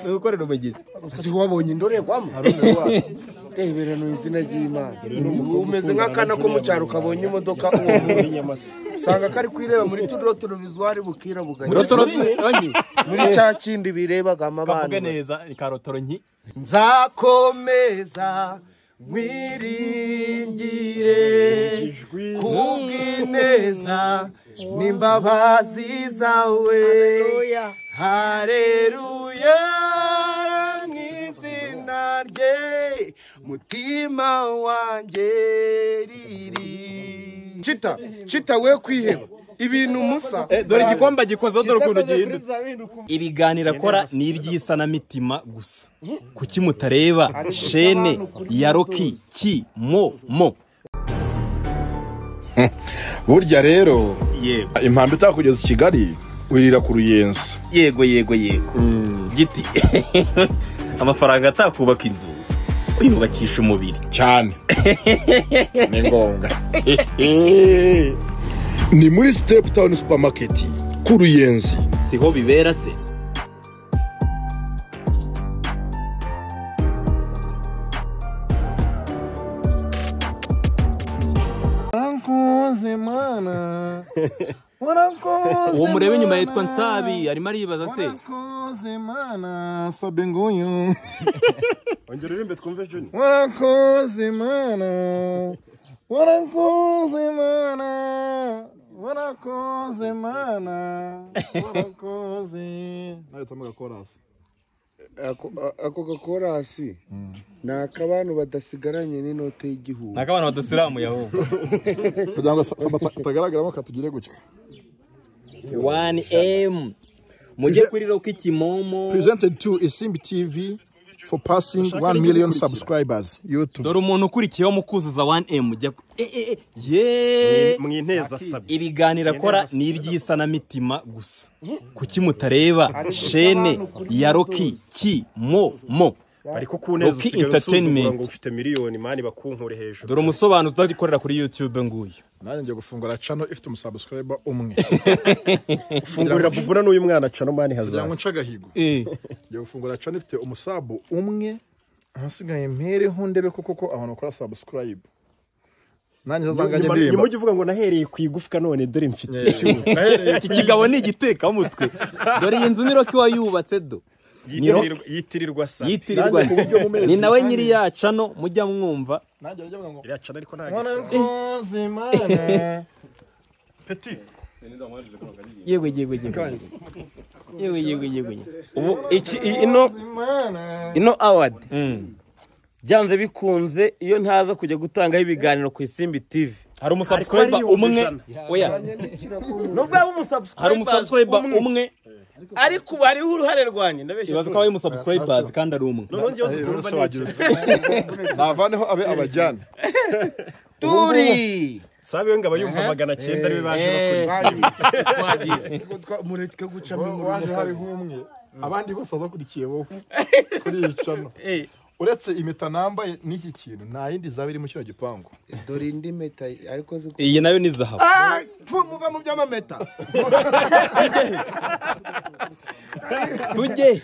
ni ugukorera umugisha uzi ko wabonye indorerwamo rebera ni izina ry'imana umeze nk'akana ko mu cyaro kabonye imodoka uwo munsi usanga kari kwireba muri turo turovizwari bukira bugari muri cya kindi birebaga kavuge amabana neza ni karotoro nki nzakomeza mwiringire kubw'ineza n'imbabazi zawe hareruya mu izina rye mutima wanjye riri cita cita we kwiheba ibintu musa Eh, dore igikombe gikozeho dore ukuntu gihinduka ibiganiro akora ni iby'isanamitima gusa kuki mutareba shene ya roki ki mo mo burya rero yego impamvu itakugeza i kigali wirira ku ruyenzi yego yego yego giti amafaranga atakubaka inzu uyubakisha umubiri cyane ni ngombwa ni muri sitepu tawuni supamaketi ku ruyenzi siho bibera se warakoze mana warakoze uwo mureba inyuma yitwa nsabi arimo aribaza se warakoze mana sabe nguyu ongera uririmbe twumve juni warakoze mana warakoze mana warakoze mana warakoze nahitamo gakorasi ako gakorasi ni ak'abantu badasigaranye n'inote y'igihugu ntabwo abantu badasiramu yaho kugira ngo katagaragaramo katugire gutya wani emu mujye kuri roki kimomo presented to isimbi tv for passing 1 million subscribers youtube dore umuntu ukurikiyeho mu kuzuza wani emu jya ku- eh, eh, eh, yeee mwinteza sabi ibiganiro akora ni iby'isanamitima gusa kuki mutareba shene ya roki ki mo mo ariko ku neza Rocky usigaye usuzugura Entertainment. ngo ufite miliyoni mani bakunkure hejuru dore umusobanuzi udakorera kuri youtube nguyu nanjye ngiye gufungura channel ifite umusubscriber umwe fungurira bubura n'uyu mwana cano mani kugira ngo hazaza nce agahigo Eh, ngiye gufungura channel ifite umusabu umwe ahasigaye mpereho ndebe ko koko abantu bakora subscribe nanjye zazanganye nyuma nyuma ndirimba ujya uvuga ngo nahereye ku igufwa none dore mfite iki kigabo ni igitekamutwe dore iyi nzu ni roki wayubatse do ni Rocky. Yitirirwa- yitirirwa sabi yitirirwa Nanjye ku buryo mu mezi ni nawe kandi- nyiri ya cano mujya mwumva nanjye bajya bavuga ngo iriya cano ariko nta gisebe warakoze mana yewe yewe yewe yewe yewe yewe ubu iki i- ino ino awadi byanze bikunze iyo ntaza kujya gutangaho ibiganiro ku isimbi tv hari umusubscriber umwe oya nubwo yaba hari umusubscriber umusubscribe umwe umwe ariko ubu hariho uruhare rwanjye ndabeshya ibaza ko abaye umusubscribers kandi ari umwe navaneho abe abajyane turi sabi we ngo aba yumva magana cyenda ariwe baje bakora mureke gucamo waje hariho umwe abandi bose bazakurikiye wowe kuri iyi cano Eh, uretse impeta nambaye n'iki kintu nta yindi zaba iri mu kino gipangu dore indi meta ariko ziko iyi nayo ni zahabu muva mu by'amameta tujye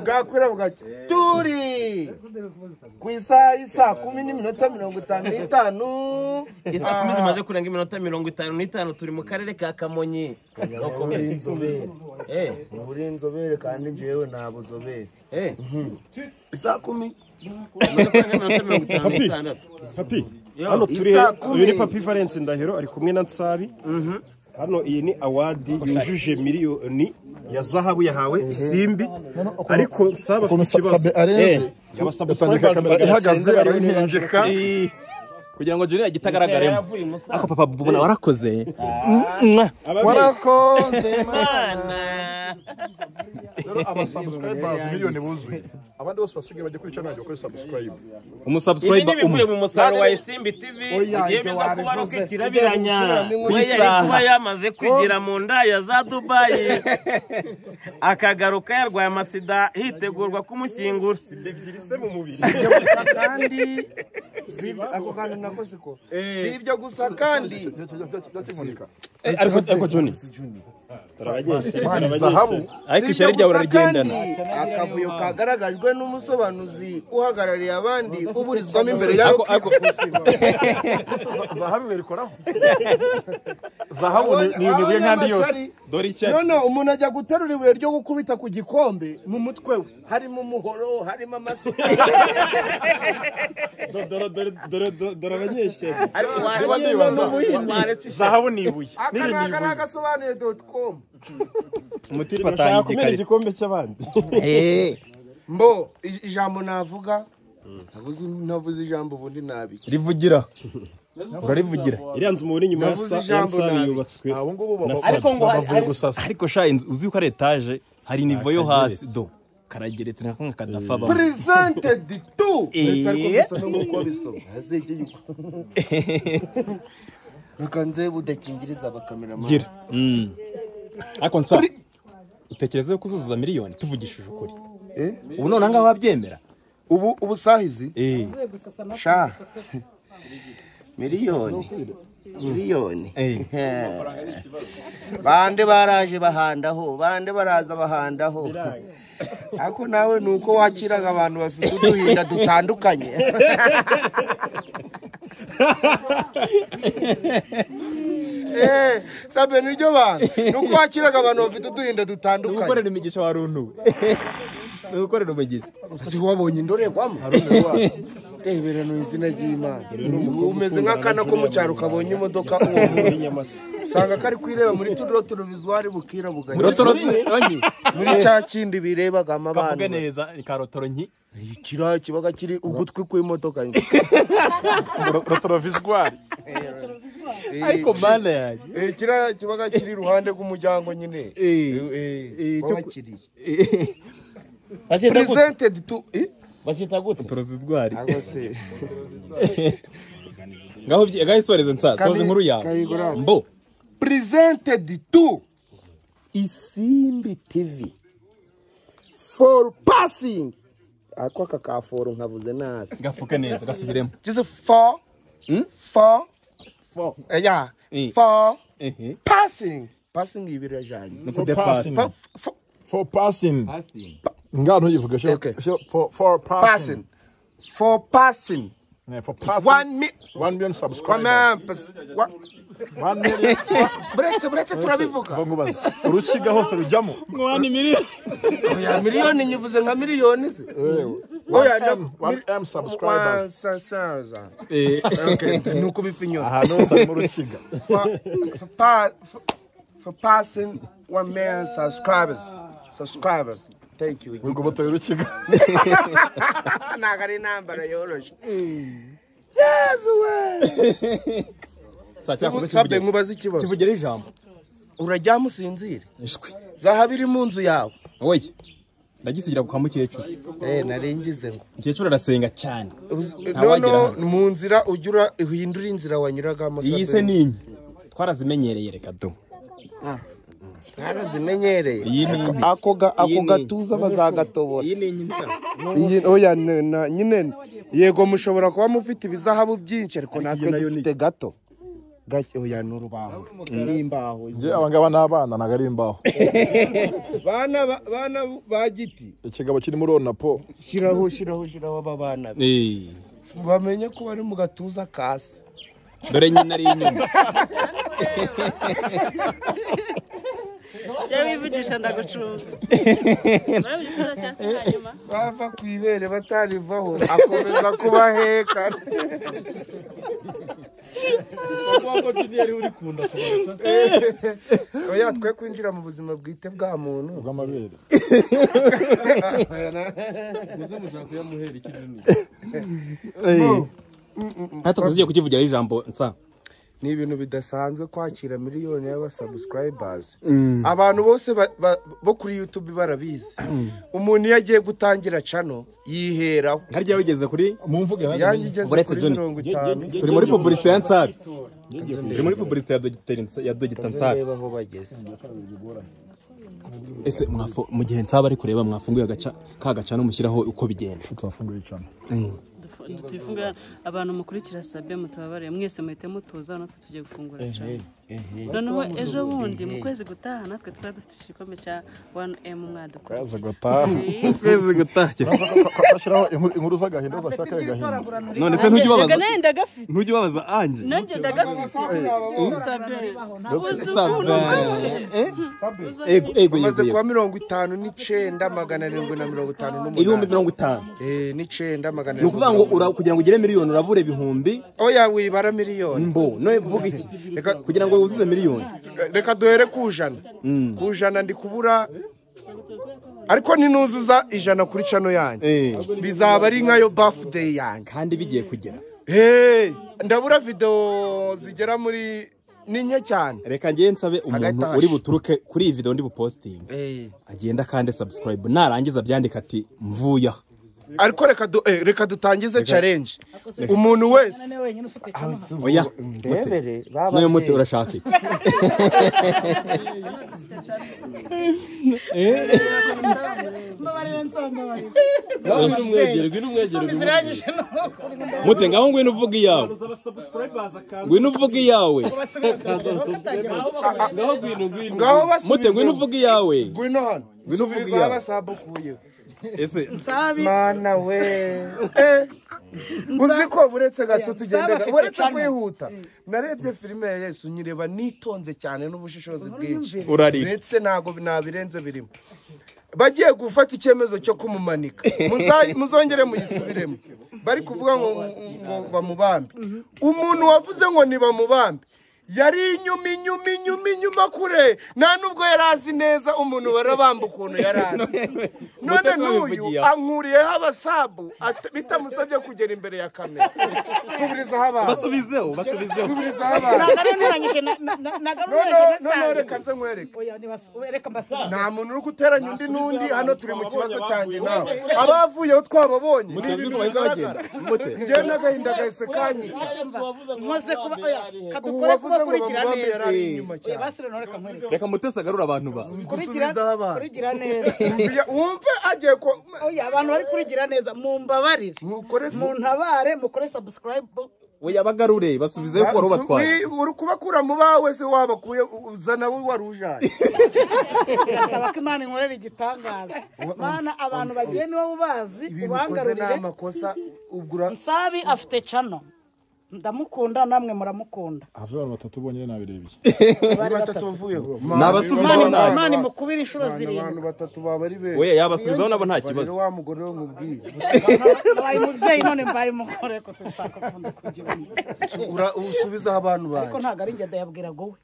bwakwira bugake turi ku isaha y'isaa kumi n'iminota mirongo itanu n'itanu isaa kumi zimaze kurenga iminota mirongo itanu n'itanu turi mu karere ka kamonyi uri inzobere Eh, uri inzobere kandi njyewe nta buzobere eh, isaa kumi imaze kurenga iminota mirongo itanu n'itandatu papi hano turi Isaa kumi. uyu ni papi valence ndahiro ari kumwe na nsabi hano iyi ni awadi yujuje miliyoni ya zahabu yahawe isimbi ariko nsabi afite ikibazo arenze Aba subscribers usanga kamera magana ihagaze cyenda ariho bariho ntiyandika kugira ngo juniya agitagaragaremo ako papa bubona warakoze warakoze Mana. rero abasubscribers miliyoni buzuye abandi bose basigaye bajya kuri cano bajya gukora subscribe ibi ni umusubscriber umwe ibivuye mu musaruro wa isimbi tv igihe biza kuba ari ukikirabiranya we yari kuba yamaze kwigira mu nda ya za dubayi akagaruka yarwaye amasida hitegurwa kumushyingura ebyiri se mu mubiri gusa kandi si ibyo- ako kantu nako siko si ibyo gusa kandi Byakivunika. Eh, ariko ariko juni ariko ishyari ryawe urarigendana akavuyo kagaragajwe n'umusobanuzi uhagarariye abandi uburizwamo imbere y'aho Ako, ako. zahabu berikoraho zahabu ni ni ibintu bye nk'andi yose dore ishyari none umuntu ajya guterura ibuye ryo gukubita ku gikombe mu mutwe we harimo umuhoro harimo amasuka Dore- dore- dore- dore- dore abanyeshyari ariko Niba wagenda ndibaza, n'ubuhinde zahabu ni ibuye aka ni n'ibindi ni ibuye agaragasobanuye doti komu umutiba bashaka atangiye kumena kare igikombe cy'abandi Eh, mbo ij- ijambo navuga navuze navuze ijambo ubundi nabi rivugira urarivugira iriya nzu mubona inyuma ya Navuze sa- ya ijambo nsani nabi. yubatswe abo ngubo na baba- sabi ariko ngo hari- bavuye hari- gusasa ariko sha inzu uzi ko ari etaje hari nivo yo hasi kageretse. do karageretse nka kamwe kadafa abamo purizentedi tu ndetse ariko Eh. gusa no kuko bisoma hazegeye uko bakanze budakingiriza bakameramani gira Mm. ariko nsa utekereza ko uzuzuza miliyoni tuvugishije ukuri ubu none ahangaha wabyemera ubu ubu sahizi Eh, sha miliyoni miliyoni eh. bande baraje bahandaho bande baraza bahandaho ariko nawe ni uko wakiraga abantu bafite uduhinda dutandukanye Eh, sabe niryo bantu ni uko wakiraga abantu bafite uduhinda dutandukanye gukorera imigisha wa runtuwe ni gukorera umugisha uzi wabonye indorerwamo rebera ni izina ry'imana umeze nk'akana ko mu cyaro kabonye imodoka uwo munsi usanga kari kwireba muri tudotorevizwari bukira bugari rotoronyi muri cya kindi birebagamo kavuge abana neza ni ka rotoronyi kiriya kibaga kiri ugutwi kw'imodoka rotoroviswari ariko mana yanjye Eh, kiriya kibaga kiri iruhande rw'umuryango nyine eh, cyo ku- babakiriye Bakita gute? presented to eh? Bakita gute? torozidwari Ntabwo se ngaho byi- ngaho isoreze nsa soza inkuru yawe kayigura. mbo presented to Isimbi TV for passing ako aka ka for nkavuze nabi gafuke neza gasubiremo just for for for yeah Eh. for ehe passing passing ibira janye no kudepasi for, for for passing ngaho ntuyivuge sho Okay. sho- for for passing passing for passing Yeah, for passing one mi one million one subscribers man pass- wa- one million buretse buretse turabivuga bamubaza urukiga hose rujyamo mwana miliyoni oya miliyoni nyivuze nka miliyoni se oya na- one m subscribers Sa- sa- sa. Eh. Okay, ni ukubifa inyoni ahantu hose harimo urukiga for, for, pa, for, for passing one million subscribers. Subscribers. Thank you. urwo butoye urukiga Ntabwo ari intambara yoroshye. Yezu we! saa cyangwa Sabbe kivugira nkubaze ikibazo. kivugira ijambo Uraryama usinzire. ishwi Zahabu iri mu nzu yawe. oye ndagisigira kwa mukecuru Eh, naringize ngo. mukecuru arasenga cyane Uz- wagira Noneho hano. mu nzira ujya ura- uhindura inzira wanyuragamo. iyi se ni inye twarazimenyereye reka do Twarazimenyereye. iyi ni inye Ako ga- Iyi ako ni- gatuza bazagatobora. iyi ni inye cyane Iyi- oya ne- na- nyine yego mushobora kuba mufite ibizahabu byinshi ariko natwe nayo dufite gato gake oya ni urubaho n'imbaho njye abangaba ni abana ntabwo ari imbaho bana ba- bana ba giti ikigabo kirimo urona po shiraho shiraho shiraho aba bana be Eh, bamenye ko bari mu gatuza kasi dore nyina ari inyuma Jya wivugisha ndagucunga. Nawe ugikora cyangwa se hanyuma. bava ku ibere batarivaho akomeza kubaheka oya twe kwinjira mu buzima bwite bwa muntu bw'amabere natwe tugiye kukivugira ijambo nsa ni ibintu bidasanzwe kwakira miliyoni y'abasubscribers abantu bose ba- ba- bo kuri youtube barabizi umuntu iyo agiye gutangira cano yiheraho harya wigeze kuri mu mvuge yanjye igeze Uretse kuri Johnny. mirongo itanu turi muri publicité ya nsabi turi muri publicité ya dogiteri Nsa- ya dogita nsabi reba aho bageze ese mwafo- mu gihe nsaba ari kureba mwafunguye agaca ka gacana mushyiraho uko bigenda twafunguye icana Dufungura abantu mukurikira sabe mutubabarire mwese muhite mutuza natwe tugiye gufungura cyane. noneho ejo bundi mu kwezi gutaha natwe tuzaba dufite igikombe cya wani emu mwaduko kaza gataha kwezi gutashye ashyiraho inkuru z'agahinda zashaka agahinda none se ntujya ubabaza nanjye ndagafite ntujya ubabaza anje nanjye ndagafite Sabe. ego ego bamaze yego yego kuba mirongo itanu n'icyenda magana arindwi na mirongo itanu ibihumbi n'umunani mirongo itanu Eh, n'icyenda magana ni ukuvuga ngo ura- kugira ngo ugire miliyoni urabura ibihumbi oya wibara miliyoni mbo none vuga iki Reka- kugira ngo wuzuze miliyoni Eh, reka duhere ku ijana ku ijana ndi kubura ariko ninuzuza ijana kuri cano yanjye Eh, bizaba ari nkayo bafudeyi yanjye kandi bigiye kugera Hey, ndabura videwo zigera muri ni nke cyane reka njye nsabe umuntu Agatashi. uri buturuke kuri iyi video ndi bupositinga Eh, agenda kandi subscribe narangiza byandika ati mvuye aha ariko reka du- eh, reka dutangize challenge umuntu wese oya mute n'uyu muti urashaka iki mute ngaho ngwino uvuga iyawe ngwino uvuga iyawe ngaho basubize mute ngwino uvuga iyawe ngwino hano Ngwino uvuge Subiza iyawe. abasambo ukuyeho. ese mana we Eh, uzi ko buretse gato tugenda buretse kwihuta narebye filime ya yesu nyireba nitonze cyane n'ubushishozi bwinshi urarira ndetse ntabwo nabirenze birimo bagiye gufata icyemezo cyo kumumanika Muza- muzongere muyisubiremo bari kuvuga ngo ngo bamubambe umuntu wavuze ngo ntibamubambe yari inyuma inyuma inyuma inyuma kure nta n'ubwo yari azi neza umuntu barabamba ukuntu yari azi none Mutesi n'uyu wabivugiye aho. ankuriyeho abasabu at- bitamusabye kugera imbere ya kamera tuburizaho abantu basubizeho basubizeho tuburizaho abantu noneho noneho reka nze nkwereke nta muntu uri guteranya undi n'undi hano turi mu kibazo cyanjye nawe abavuyeho twababonye ni mutezi uko ibintu bahita bagenda bigaragara mute njyewe n'agahinda gahise kanyica nkoze kuba oya ubu kadukore wavuze kuba ngo kurikira bamubambe yari neza ari inyuma oya cyane basire ntoreka nkwereke reka mutesi agarure abantu ba kurikira nsubizaho abana. kurikira neza Uya- wumve agiye ko oya abantu bari kurigira neza mumbabarire ntukore se- muntabare mukore subscribe oya bagarure basubizeho kuko wari ubatwaye Wi- uri kubakura mu bawe se wabakuye uzana we wari ujaye birasaba ko imana inkorera igitangaza mana abantu bagiye niba ubazi ibintu ukoze ni ubangarurire amakosa ugura nsabi afite cano ndamukunda namwe muramukunda aha abantu batatu bonyine nabirebye ni batatu bavuyeho ni abasubizaho Imana- nabi imana imukubire inshuro abantu zirindwi batatu baba ari benshi oya yabasubizaho nabo nta rero kibazo wa mugore we nkubwire mbaye umubyeyi none mbaye umugore gusa nsakakunda kugira umuntu Ura- usubizaho abantu ariko banjye ntabwo ari ngenda yabwiraga wowe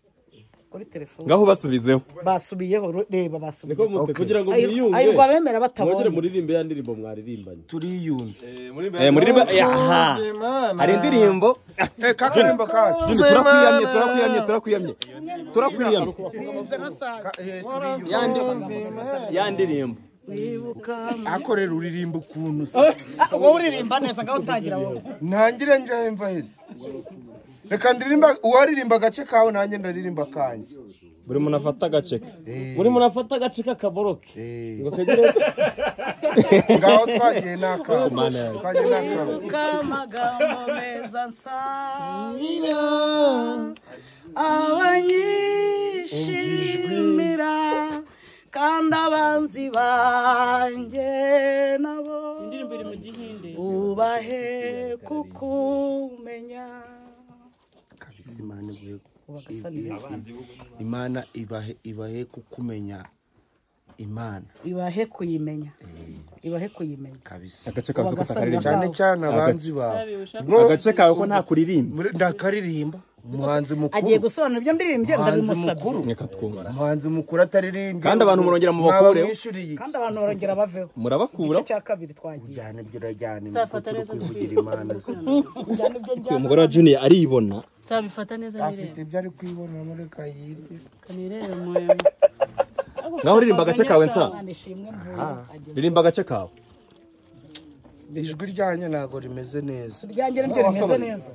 kuri telefone ngaho basubizeho basubiyeho ru- reba basubiye kugira ngo ayirwa mwiyunge bemera mwongere batabonye muririmbe ya ndirimbo mwaririmbanye turiyunze Eh, muri riba aha hari indirimbo Eh, kakarimbo kacu Jimmy, turakwiyamye turakwiyamye turakwiyamye turakwiyamye Ya ndi- ya ndirimbo akorera uririmba ukuntu se Ah, wowe uririmba neza ngaho utangira wowe ntangire njahemva heza reka ndirimba uwaririmba agace kawe nanjye ndaririmba kanjye buri muntu afata agace ke muri murafata agace k'akaboroke ngo kagire ngaho twagiye n'akawe twagiye n'akawe k'amagambo meza nsabira abanyishimira kandi abanzi banjye nabo indirimbo iri mu gihinde ubahe kukumenya kabisa imana ibuhe ugasa neza imana ibahe ibahe kukumenya imana ibahe kuyimenya ibahe kuyimenya kabisa agace kawe ko utakaririmba cyane cyane abanzi bawe Sabe, ushaka agace kawe ko nta kuririmba Muri- ndakaririmba umuhanzi agiye mukuru gusobanura ibyo ndirimbye umuhanzi ndabimusabye mukuru reka twumva umuhanzi mukuru ataririmbye Kandi abantu murongera mubakureho. mwamwishyuriye iki? kandi abantu barongera bavemo murabakura igice cya kabiri twagiye cyane ibyo urajyana Safa imikutu uri Teresa kwivugira imana ze ujyana ibyo njyana umugore wa junior aribona sabe ifata neza afite nirebe ibyo ari kwibonamo reka yirye nirebe murebe ngaho uririmba agace kawe nsa Imana ishimwe mvuye ririmba agace kawe ijwi ryanjye ntabwo rimeze neza iryanjye nibyo rimeze neza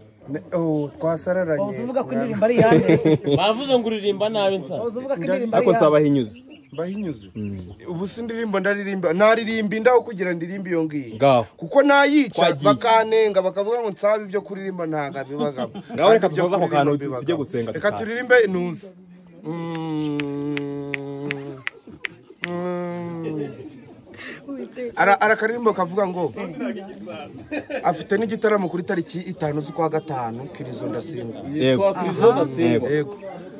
twasararanye wahoze uvuga ko indirimbo ari iyande bavuze ngo uririmba nabi nsa wahoze uvuga ko indirimbo ari ariko iyande nzabahinyuze mbahinyuze ubu si indirimbo ndaririmba naririmba indaho kugira ndirimbe iyo ngiyi Ngaho. kuko nayica Twagiye. bakanenga bakavuga ngo nsabe ibyo kuririmba ntago bibagamo Ngaho reka dusoze ako Ibyo kantu kuririmba tu- bibagamo. tujye gusenga reka dutahe. turirimbe intuza Mm. Mm. Ara- arakaririmbo kavuga ngo afite n'igitaramo kuri tariki itanu z'ukwa gatanu kirizo ndasimba yego Yego. yego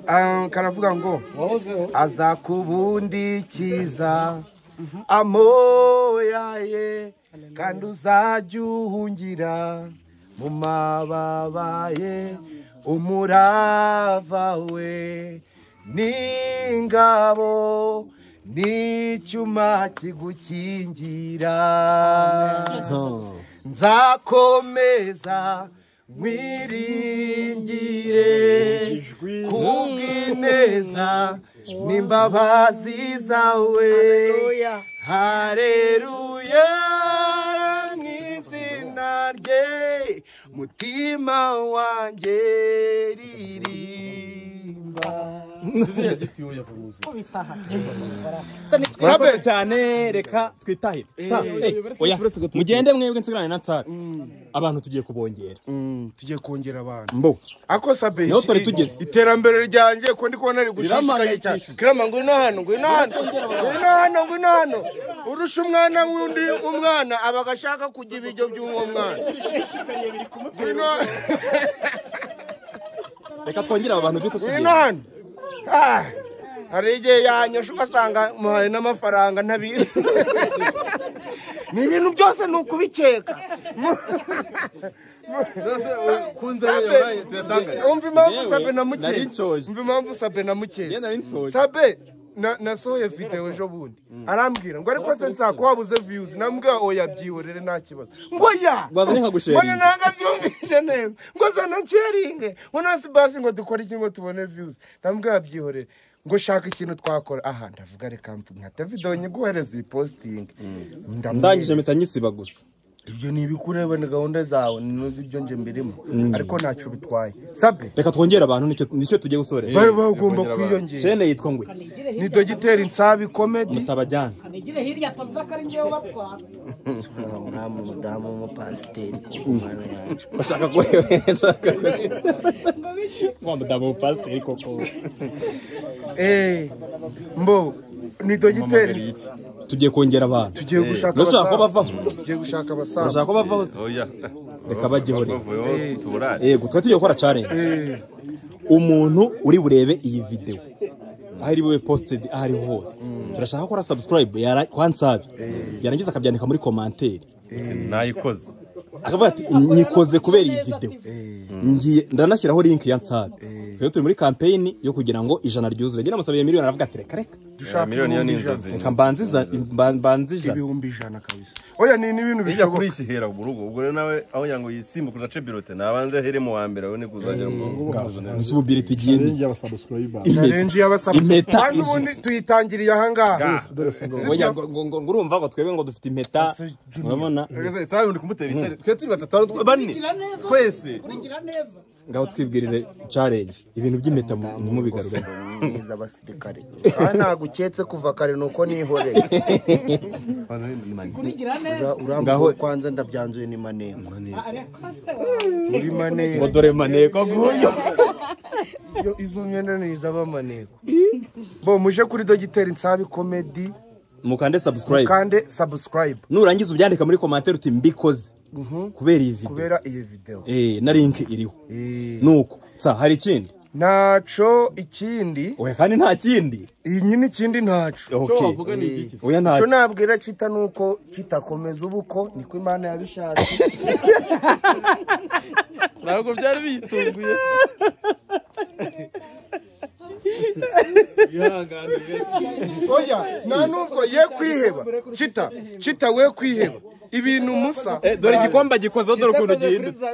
Ah, karavuga ngo wahozeho aza kubundikiza amoya ye kandi uzajya uhungira mu mababa ye umurava we n'ingabo n'icyuma kigukingira nzakomeza nkwiringire kubw'ineza n'imbabazi zawe Haleluya. hareruya mu izina rye mutima wanjye ririmba murakoze cyane reka twitahire Sa- eh, oya, mugende mwebwe nsigarane na nsara abantu tugiye kubongera tugiye kongera abantu mbo ako sabe Niho twari tugeze. iterambere ryanjye ko ndi kubona rigushishikaye cyane Riramangayikishije. kirama ngwino hano ngwino hano ngwino hano ngwino hano urusha umwana w'undi umwana aba agashaka kujya ibiryo by'uwo mwana ngwino reka twongere aba bantu duhita ngwino tugiye hano Ah, hari igihe yanyosha ugasanga muhaye n'amafaranga ntabizi ni ibintu byose ni ukubikeka Sabe, umva impamvu Yewe, sabe na nari mukeka nshoje. umva impamvu sabe na mukeka Iyo nari nsoje. sabe na- nasohoye videwo ejo bundi arambwira ngo ariko se nsako wabuze viyuzi nambwira oya byihorere nta kibazo ngo ya Wazanye nkagusharinga. ngo ntabwo abyumvise neza ngo zana nsharinge ngo nta sibasi ngo dukore iki ngo tubone viyuzi nambwira byihorere ngo shaka ikintu twakora aha ndavuga reka mpu- nkata videwo nyiguhereza iyi positingi ndangije mpita nyisiba gusa ibyo ni ibikureba ni gahunda zawe ntuzi ibyo nje mbirimo ariko ntacyo bitwaye sabe reka twongere abantu nicyo nicyo tugiye gusoreza bari bagomba kwiyongera shene yitwa ngwe ni dogiteri nsabi komedi mutabajyana nigire hirya atavuga ko ari njyewe batwara umudamu umudamu w'umupasiteri bashaka kohereza wa mudamu pasiteri koko mbo ni dogiteri tugiye kongera abantu tugiye gushaka Urashaka ko abasaza. bavaho tugiye gushaka abasaza urashaka ko bavaho se oya reka bagihore bavuyeho tuburane yego twari tugiye gukora challenge umuntu uri burebe iyi video aho iri bube posted aho ariho hose turashaka ko ara subscribe yara kwa nsabi yarangiza akabyandika muri commentaire nayikoze akavuga ati nyikoze kubera iyi video ngiye ndanashyiraho link ya nsabi twebwe turi muri campaign yo kugira ngo ijana ryuzure njye namusabiye miliyoni aravuga ati reka reka dushaka miliyoni yo ni ibihumbi ijana. inzozi reka mbanziza mba- mbanze ijana ibihumbi ijana kabisa oya ni n'ibintu ijya kuri bishoboka iki hera mu rugo ubwo rero nawe aho kugira ngo yisimbuke udace birote nabanze here mu wa mbere abone kuzajya gusa ubu biret igiye ni y'abasabusurayiba challenge y'abasaza Impeta kandi ijana. ubundi tuyitangiriye ahangaha dore singo Oya, ngo- ngo- ngo- ngo urumva ngo twebwe ngo dufite impeta urabona isaha ndi kumutera isari twe turi batatu bane twese kuringira neza ngaho twibwirire challenge ibintu by'impeta mu- ntimubigarure neza abasirikare kandi ntabwo uketse kuva kare ni uko nihoreye kuringira neza Ura- urambuye Ngaho- kwanza ndabyanzuye ni maneko ariko se muri maneko ngo dore maneko nguyu Iyo izo myenda ni izaba maneko bo muje kuri dogiteri nsabi komedi mukande subscribe kandi subscribe nurangiza ubyandika muri komantere uti mbikoze kubera iyi video kubera iyi videwo eh na link iriho nuko sa hari ikindi ntaco ikindi oya kandi nta kindi iyi nyine ikindi ntaco okay oya nta cyo nabwira kita nuko kitakomeza ubuko niko imana yabishatse ntabwo byari biyitunguye oya nta nubwo ye kwiheba kita kita we kwiheba ibintu musa Eh, dore igikombe gikoze dore ukuntu gihindutse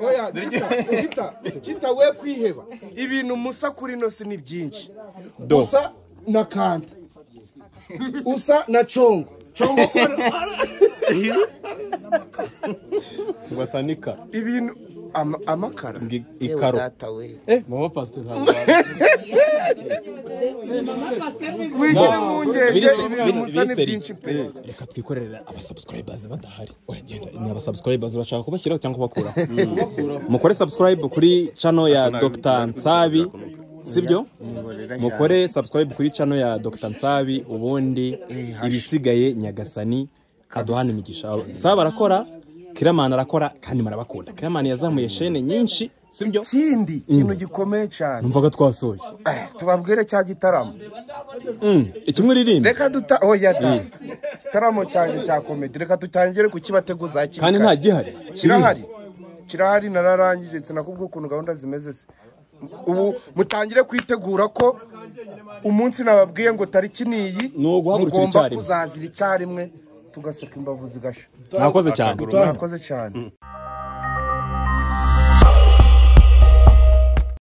oya kita kita kita we kwiheba ibintu musa kuri ino si ni byinshi do usa na kanta usa na congo congo ngo asa n'ikara ibintu ama- amakara Ngi- Yewe ikaro data we mama pasiteri ntabwo wigira impungenge Birisi- ibintu Biri- musa ni Biriseri. byinshi pe reka twikorere abasubscribers badahari wagenda ni abasubscribers urashaka kubashyiraho cyangwa kubakuraho mukore subscribe kuri channel ya Dr Nsabi sibyo mukore subscribe kuri channel ya Dr Nsabi ubundi ibisigaye nyagasani aduhana imigisha Nsabi arakora Kiramani arakora kandi marabakunda Kiramani yazamuye shene nyinshi sibyo ikindi kintu gikomeye cyane numvaga twasoje Eh, tubabwire cya gitaramo Mm, ikimwe uririmba reka duta oya da gitaramo cyanjye cya komedi reka dutangire kukibateguza hakiri kandi kare. nta gihari kirahari kirahari nararangije sinakubwira ukuntu gahunda zimeze se ubu mutangire kwitegura ko umunsi nababwiye ngo tariki niyi Ni uguhagurukira mugomba icyarimwe. kuzazira icyarimwe tugasoka imbavu zigasha nakoze cyane mwakoze cyane